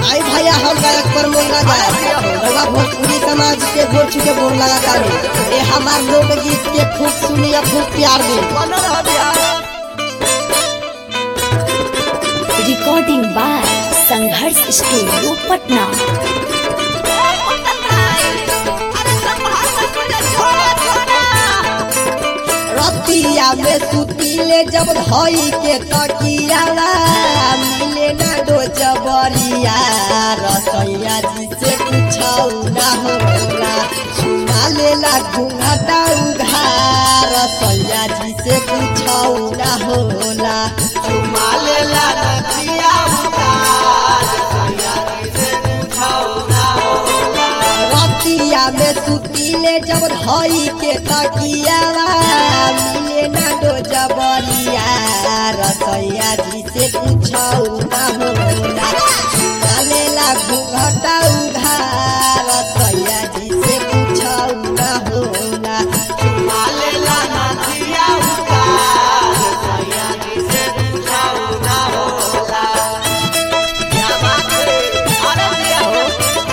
आई भैया हम गायक पर मोंगा जाए रउआ भोजपुरी समाज के गोर छुके गोर लगा तानी ए हमार लोकगीत के खूब सुनिए खूब प्यार दी recording by Sangharsh studio Patna रतिया में सुतीले जब धई के तकियाला मिले ना डो जबरिया रसैया जी से पूछौ ना होला सुना लेला घुंघटा उघार रसैया जी से पूछौ ना होला सुना लेला रतिया रतिया में सुतीले जब धई के तकियाला मिले ना डो जबरिया रसैया जी से पूछौ ना होला सुना लेला घुंघटा उघार रसैया जी से पूछौ ना होला सुना लेला नदिया उघार रसैया जी से पूछौ ना होला क्या बात है अरे दिया हो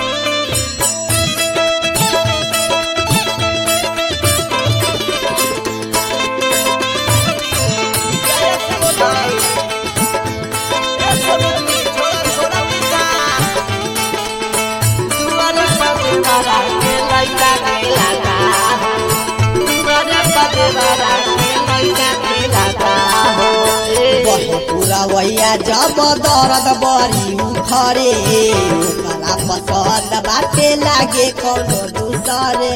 बहे पूरा वैया जब दर्द बरी उखरे ओकरा पसंद बाटे लागे कोनो दूसरे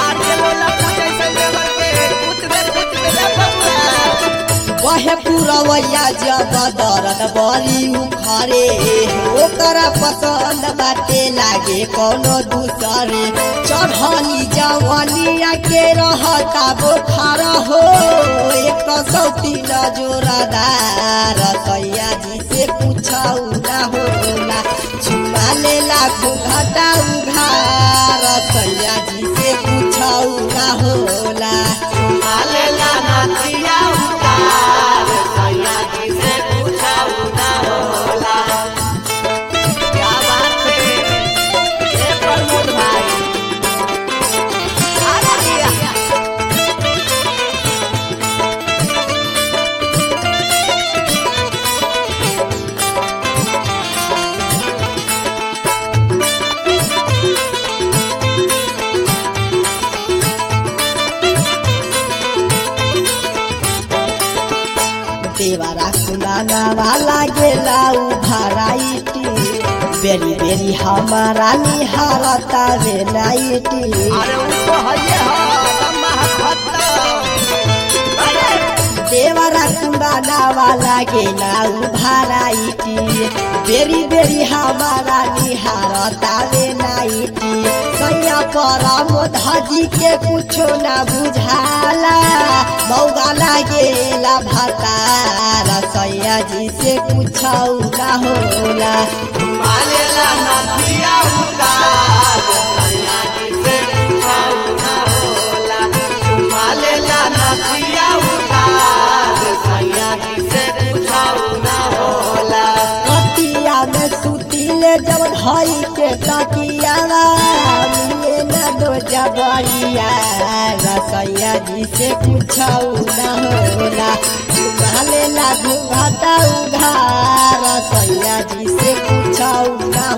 बहे पूरा वैया जब दर्द बरी उखरे ओकरा पसंद बाटे लागे कोनो दूसरे चढ़ली जवनिया के रहता बोखार हो एक सौती न जोरदार सैया जी से पूछौ ना होला चुमा लेला घुघटा उघार सैया जी से पूछौ ना होला चुमा लेला नदिया उघार सैया जी से पूछौ ना होला क्या बात है ए प्रमोद भाई आ गया देवारा खुलाना वाला गेला उभाराइटी बेरी बेरी हमारा निहारता रे नाइटी देवरा कुंबाना वाला गेला उभाराइटी बेरी बेरी हमारा निहारता रे नाइटी सैया पर मोधजी के कुछो ना बुझाला मौगा लागेला भतार सैया जी से कुछौ ना होला मालेला नदिया उतार सैया जी से कुछौ ना होला मालेला नदिया उतार सैया जी से कुछौ ना होला रतिया में सुतीले जब धई के तकियाला मिले ना दो जबरिया रसैया जी से पूछौ ना होला चुमाले ला घुघटा उघार रसैया जी से पूछौ ना